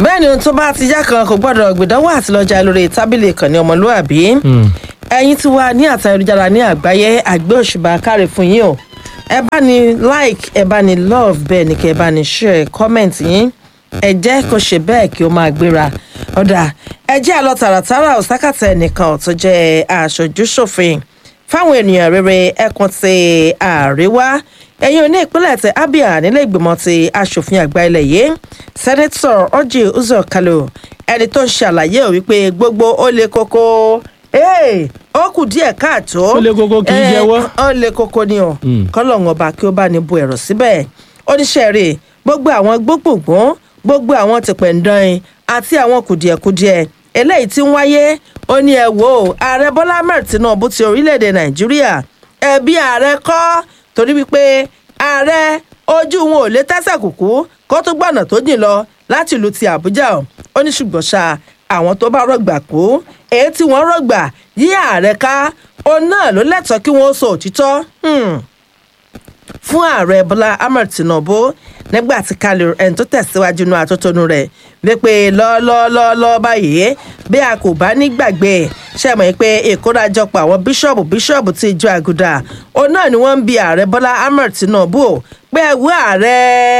bẹ́ẹ̀ ni ohun tó bá ti yá kan kò gbọ́dọ̀ gbìdánwò àti lọ́jà lórí tábìlì ìkànnì ọmọlúàbí ẹ̀yin tí wà ní àtà ayélujára ní àgbáyé àgbẹ̀ òṣùbà káre fún yín o ẹ bá ní like ẹ bá ní love bẹ́ẹ̀ ni kí ẹ bá ní share comment yín ẹ jẹ́ kó ṣe bẹ́ẹ̀ kí ó máa gbéra ọ̀dà ẹ jẹ́ àlọ́ tààràtàrà òsákàtà ẹnìkan tó jẹ́ aṣojú ṣòfin fáwọn ènìyàn rere ẹkùn ti àríwá ẹ̀yin oní ìpínlẹ̀ ti abia nílé ìgbìmọ̀ ti asòfin àgbà ilẹ̀ yìí sẹ́nẹ́tọ̀ ọjì uzor kalu ẹni tó ń ṣàlàyé ò wípé gbogbo ó le koko ee ó kù díẹ̀ káàtó Ó le koko kì í Eh, jẹ́wọ́. ó le koko ni o Mm. kọ́lọ́hún ọba kí ó bá ní bu ẹ̀rọ síbẹ̀ oníṣẹ́ rẹ̀ gbogbo àwọn gbogbogbòn gbogbo àwọn tìpẹ̀ǹdán àti àwọn kùdìẹ̀kudiẹ eléyìí tí ń wáyé ó ní ẹ wò ó ààrẹ bọ́lá ahmed tinubu ti orílẹ̀-èdè nàìjíríà ẹbí ààrẹ kọ́ torí wípé ààrẹ ojú wọn ò lè tẹ́sẹ̀ kùkú kó tó gbọ̀nà tó jìn lọ láti ìlú ti àbújá o ó ní ṣùgbọ́n ṣá àwọn tó bá rọgbà kú èyí tí wọ́n rọgbà yí ààrẹ ká òun náà ló lẹ́tọ̀ọ́ kí wọ́n sọ òtítọ́ Hmm fún ààrẹ bọ́lá ahmed tinubu nígbà tí kálí ẹni tó tẹ̀síwájú inú atótónu rẹ̀ wípé lọ́ọ́lọ́ọ́lọ́ báyìí bí a kò bá ní gbàgbé ṣe mọ̀ pé ìkórajọpọ̀ àwọn bíṣọ̀bù bíṣọ̀bù ti ìjọ àgùdà òun náà ni wọ́n ń bi ààrẹ bọ́lá ahmed tinubu o pé ẹ̀wú ààrẹ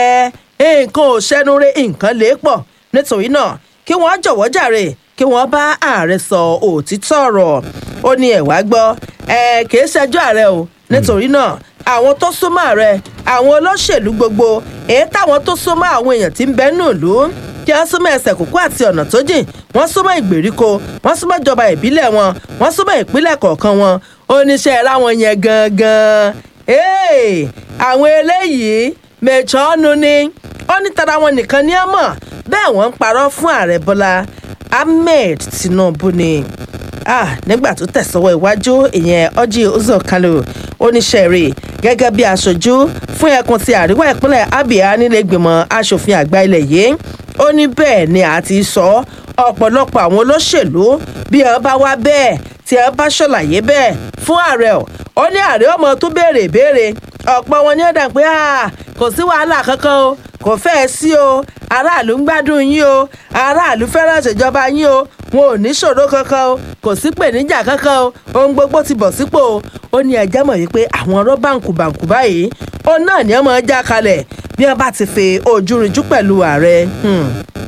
nǹkan ò ṣẹ́nu rẹ̀ nǹkan lè pọ̀ nítorí náà kí wọ́n jọ̀wọ́ jàre kí wọ́n bá ààrẹ sọ òtítọ́ ọ̀rọ̀ ó ní ẹ̀wá gbọ́ ẹ̀ kìí ṣẹjọ́ ààrẹ o nítorí náà àwọn tó súnmọ́ ààrẹ àwọn olóṣèlú gbogbo èyí táwọn tó súnmọ́ àwọn èèyàn tí ń bẹ nù lù ú kí wọ́n súnmọ́ ẹsẹ̀ kókó àti ọ̀nà tó jìn wọ́n súnmọ́ ìgbèríko wọ́n súnmọ́ ìjọba ìbílẹ̀ wọn wọ́n súnmọ́ ìpínlẹ̀ kọ̀ọ̀kan wọn oníṣẹ́ ra wọn yẹn gangan Hey, àwọn eléyìí mẹ̀chọ́nù ni ó ní tara wọn nìkan ní ọmọ bẹ́ẹ̀ wọ́n ń parọ́ fún ààrẹ bọ́lá ahmed tinubu ni ah nígbà tó tẹ̀sọ́wọ́ iwájú ìyẹn ọjí uzọ kalu oníṣẹ́rì gẹ́gẹ́ bí aṣojú fún ẹkùn ti àríwá ìpínlẹ̀ abia nílé ìgbìmọ̀ asòfin àgbà ilẹ̀ yìí ó ní bẹ́ẹ̀ ni a ti sọ ọ̀pọ̀lọpọ̀ àwọn olóṣèlú bí ẹ bá wá bẹ́ẹ̀ tí ẹ bá ṣàlàyé bẹ́ẹ̀ fún ààrẹ ọ̀ ó ní ààrẹ ọmọ tó béèrè ìbéèrè ọ̀pọ̀ wọn ní ọ̀dà pé "Ah, kò sí wàhálà kankan o kò fẹ́ẹ̀ sí o aráàlú ń gbádùn yín o aráàlú fẹ́ràn ìṣèjọba yín o wọn ò ní ṣòro kankan o kò sí pèníjà kankan o ohun gbogbo ti bọ̀ sípò o ó ní ẹjẹ́ mọ̀ wípé àwọn ọ̀rọ̀ báǹkù-báǹkù báyìí ó náà ní ọmọ já kalẹ̀ bí wọ́n bá ti fi ojú rinjú pẹ̀lú ààrẹ Hmm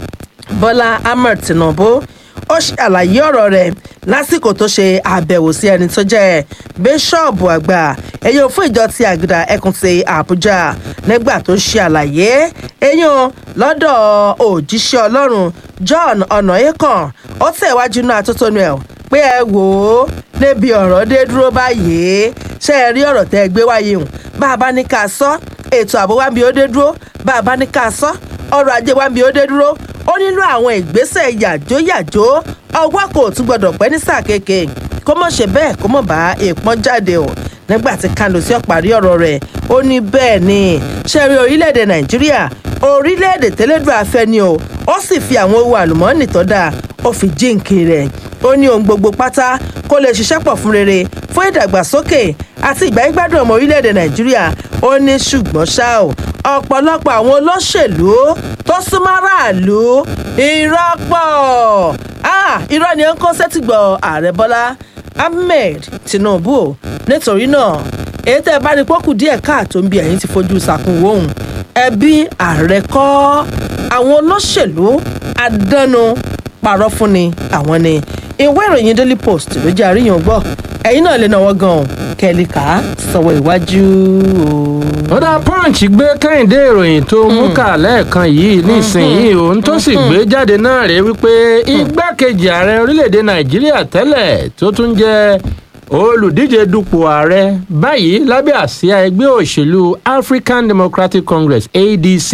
bọ́lá ahmed tinubu ó ṣàlàyé ọ̀rọ̀ rẹ̀ lásìkò tó ṣe àbẹ̀wò sí ẹni tó jẹ́ bíṣọ́ọ̀bù àgbà ẹ̀yìn fún ìjọ ti àgùdà ẹkùn ti àbújá nígbà tó ṣe àlàyé ẹ̀yìn lọ́dọ̀ òjíṣẹ́ ọlọ́run john ọ̀nàyẹ́kàn ó tẹ̀wájú náà atótónu ẹ̀ pé ẹ wò ó níbi ọ̀rọ̀ dé dúró báyìí ṣé ẹ rí ọ̀rọ̀ tẹ́ ẹ gbé wáyé hùn bá a bá ní ká sọ ètò ààbò wa ń bi ó dé dúró bá a bá ní ká sọ ọrọ̀ ajé wa ń bi ó dé dúró ó nílò àwọn ìgbésẹ̀ yàjóyàjó ọwọ́ kò tún gbọdọ̀ pẹ́ ní sáà kéèké kó mọ̀ ṣe bẹ́ẹ̀ kó mọ̀ bá èèpọ́n jáde o nígbà tí kánò sí ọ̀parí ọ̀rọ̀ rẹ̀ ó ní bẹ́ẹ̀ ni ṣe rí orílẹ̀-èdè nàìjíríà orílẹ̀-èdè tẹ́lẹ̀dùn afẹ́ ni o ó sì fi àwọn ohun àlùmọ́ọ́nì tó dáa ó fi jíǹkì rẹ̀ ó ní ohun gbogbo pátá kó lè ṣiṣẹ́ pọ̀ fún rere fún ìdàgbàsókè àti ìgbáyégbádùn ọmọ orílẹ̀-èdè nàìjíríà ó ní ṣùgbọ́n ṣá o ọ̀pọ̀lọpọ̀ àwọn olóṣèlú tó súnmọ́ aráàlú irọ́ pọ̀ Ah, irọ́ ni ó ń kó sẹ́tìgbọ̀ ààrẹ bọ́lá ahmed tinubu o. nítorí náà èyí tẹ́ ẹ bá rí pọ́kù díẹ̀ káàtó ń bí ẹ̀yìn ti fojú sàkún wòhùn ẹbí ààrẹ kọ́ àwọn olóṣèlú àdánù parọ́ fún ni àwọn ni ìwé ìròyìn daily post ló jẹ́ àríyàn gbọ́ ẹ̀yin náà lè náwó gan-an kẹ́lí ká sọ̀wọ́ iwájú o. ó dá punch gbé kẹ́hìndé ìròyìn tó mú kà lẹ́ẹ̀kan yìí nísìnyìí òun tó sì gbé jáde náà rèé wípé igbákejì ààrẹ orílẹ̀-èdè nàìjíríà tẹ́lẹ̀ tó tún jẹ́ olùdíje dupò ààrẹ báyìí lábẹ́ àsíá ẹgbẹ́ òṣèlú african democratic congress adc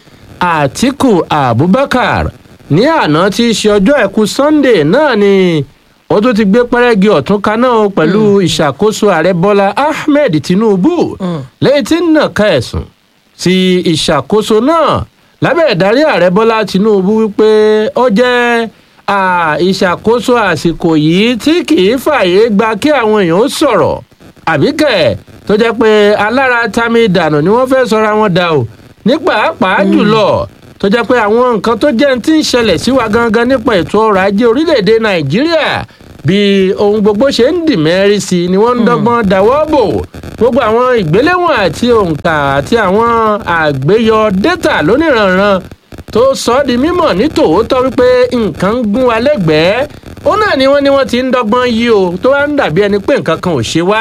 àtiku abubakar ní àná tí í ṣe ọjọ́ àìkú sunday náà ni ó tún ti gbé pẹ́rẹ́gì ọ̀tún kaná o pẹ̀lú ìṣàkóso ààrẹ bọ́lá ahmed tinubu lẹ́yìn tí ń nàka ẹ̀sùn sí ìṣàkóso náà lábẹ́ ìdarí ààrẹ bọ́lá tinubu wípé ó jẹ́ à, ìṣàkóso àsìkò yìí tí kì í fààyè gba kí àwọn èèyàn ó sọ̀rọ̀ àbíkẹ́ tó jẹ́ pé alára tami dànù ni wọ́n fẹ́ sọra wọn dà o ní pàápàá jùlọ tó jẹ́ pé àwọn nǹkan tó jẹ́ ti ń ṣẹlẹ̀ sí wa gangan nípa ètò ọrọ̀ ajé orílẹ̀-èdè nàìjíríà bí ohun gbogbo ṣe ń dì mẹ́rin sí ni wọ́n ń dọ́gbọ́n dáwọ́ bò gbogbo àwọn ìgbéléwọ̀n àti òǹkà àti àwọn àgbéyọ dátà lóníranran tó sọ ọ́ di mímọ̀ ní tòótọ́ wípé nǹkan ń gún wa lẹ́gbẹ̀ẹ́ ó náà ni wọ́n ní wọ́n ti ń dọ́gbọ́n yí o tó wá ń dàbí ẹni pé nǹkan kan ò ṣe wá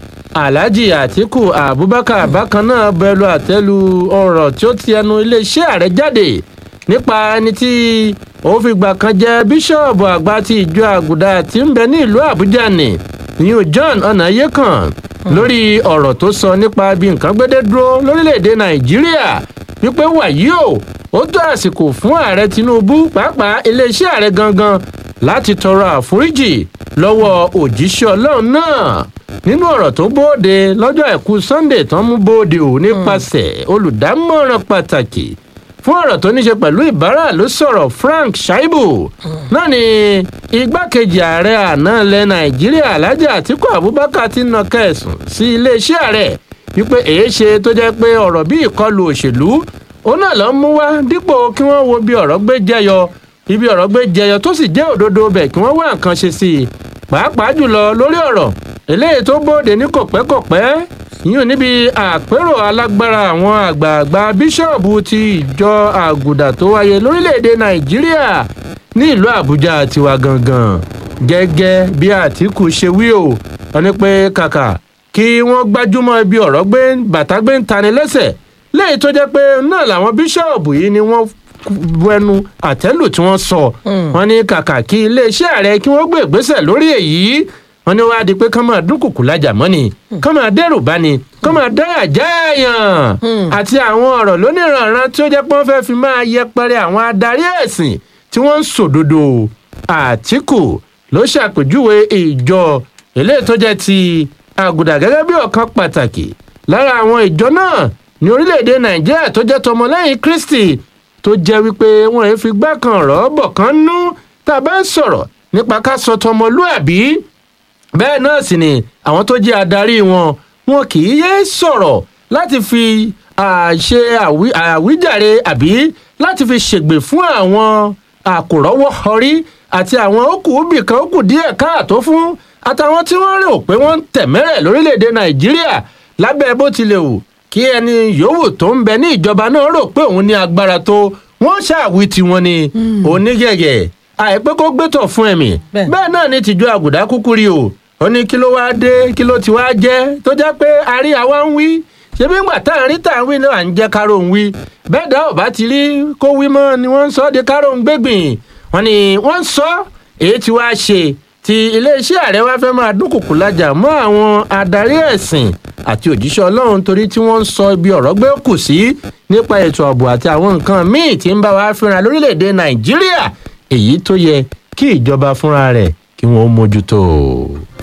alhaji atiku abubakar bákan náà bẹ̀rù àtẹ́lu ọ̀rọ̀ tí ó ti ẹnu iléeṣẹ́ ààrẹ jáde nípa ẹni tí ó fìgbà kan jẹ́ bíṣọ̀bù àgbà ti ìjọ àgùdà tí ń bẹ ní ìlú àbújá ni new john ọ̀nàyẹ́kàn lórí ọ̀rọ̀ tó sọ nípa bí nǹkan gbédé dúró lórílẹ̀‐èdè nàìjíríà wípé wàyí o ó tó àsìkò fún ààrẹ tinubu pàápàá iléeṣẹ́ ààrẹ gangan láti tọrọ àforíjì lọ́wọ́ òjíṣẹ́ ọlọ́run náà nínú ọ̀rọ̀ tó bóde lọ́jọ́ àìkú sunday tán mú bóde ò nípasẹ̀ olùdámọ̀ràn pàtàkì fún ọ̀rọ̀ tó ní ṣe pẹ̀lú ìbára ló sọ̀rọ̀ frank shaibu náà ni igbákejì ààrẹ àná ilẹ̀ nàìjíríà alhaji atiku abubakar ti nà kẹsùn sí iléeṣẹ́ ààrẹ wípé èé ṣe tó jẹ́ pé ọ̀rọ̀ bí ìkọlù òṣèlú òun náà ló ń mú wá dípò kí wọ́n wo bí ọ̀rọ̀ gbé jẹyọ ibi ọ̀rọ̀ gbé jẹyọ tó sì jẹ́ òdodo bẹ̀ kí wọ́n wá nǹkan ṣe sí i pàápàá jùlọ lórí ọ̀rọ̀ eléyìí tó bóde ní kòpẹ́kòpẹ́ yíyún níbi àpérò alágbára àwọn àgbààgbà bíṣọ̀bù ti ìjọ àgùdà tó wáyé lórílẹ̀‐èdè nàìjíríà ní ìlú àbújá tiwa gangan gẹ́gẹ́ bí àtìkù ṣe wí o wọ́n ní pé kàkà kí wọ́n gbájúmọ́ ibi ọ̀rọ̀ gbé bàtà gbé ń tani lẹ́sẹ̀ léyìí tó jẹ́ pé náà làwọn bíṣọ̀bù yìí ni wọ́n bu ẹnu àtẹ́lù tí wọ́n sọ wọ́n ní kàkà kí iléeṣẹ́ ààrẹ kí wọ́n gbé ìgbésẹ̀ lórí èyí wọ́n ní wàá di pé kán máa dúnkùkù lájà mọ́ ni kán máa dẹ́rù bá ni kán máa dáyà jáàyàn àti àwọn ọ̀rọ̀ lóníranran tí ó jẹ́ pé wọ́n fẹ́ fi máa yẹpẹrẹ àwọn adarí ẹ̀sìn tí wọ́n ń sòdodo àtìkù ló ṣàpèjúwe ìjọ eléyìí tó jẹ́ ti àgùdà gẹ́gẹ́ bí ọ̀kan pàtàkì lára àwọn ìjọ náà ní orílẹ̀-èdè nàìjíríà tó jẹ́ tọmọlẹ́yìn kristi tó jẹ́ wípé wọ́n ń fi gbá kan ọ̀rọ̀ bọ̀ kan nú tá a bá ń sọ̀rọ̀ nípa ká sọ tọmọlúàbí bẹ́ẹ̀ náà sì ni àwọn tó jẹ́ adarí wọn wọn kì í yé sọ̀rọ̀ láti fi ṣe àwíjàre àbí láti fi ṣègbè fún àwọn àkòrọ́wọ́ ọrí àti àwọn òkùnbì kan ó kù díẹ̀ káàtó fún àtàwọn tí wọ́n rò pé wọ́n ń tẹ̀mẹ́rẹ̀ lórílẹ̀‐èdè nàìjíríà lábẹ́ bó tilẹ̀ wù kí ẹni yòówù tó ń bẹ ní ìjọba náà rò pé òun ní agbára tó wọ́n ṣàwí tiwọn ni onígẹ̀gẹ̀ àìpé kó gbẹ́tọ̀ fún ẹ̀mí bẹ́ẹ̀ náà ni tìjọ àgùdá kúkú rí o ó ní kí ló wáá dé kí ló ti wáá jẹ́ tó jẹ́ pé àrí àwa ń wí ṣebí ńgbà tá à ń rí tá à ń wí náà à ń jẹ́ káró ń wí bẹ́ẹ̀ dá ọ̀bá ti rí kó wí mọ́ ni wọ́n ń sọ de káró ń gbégbìn wọ́n ní wọ́n ń sọ èyí tí wàá ṣe ti iléeṣẹ́ ààrẹ wá fẹ́ máa dúnkùkù lajà mọ́ àwọn adarí ẹ̀sìn àti òjíṣẹ́ ọlọ́run torí tí wọ́n ń sọ ibi ọ̀rọ̀ gbé kù sí nípa ètò ààbò àti àwọn nǹkan míì tí ń bá wa fínra lórílẹ̀‐èdè nàìjíríà èyí tó yẹ kí ìjọba fúnra rẹ̀ kí wọ́n mójútó.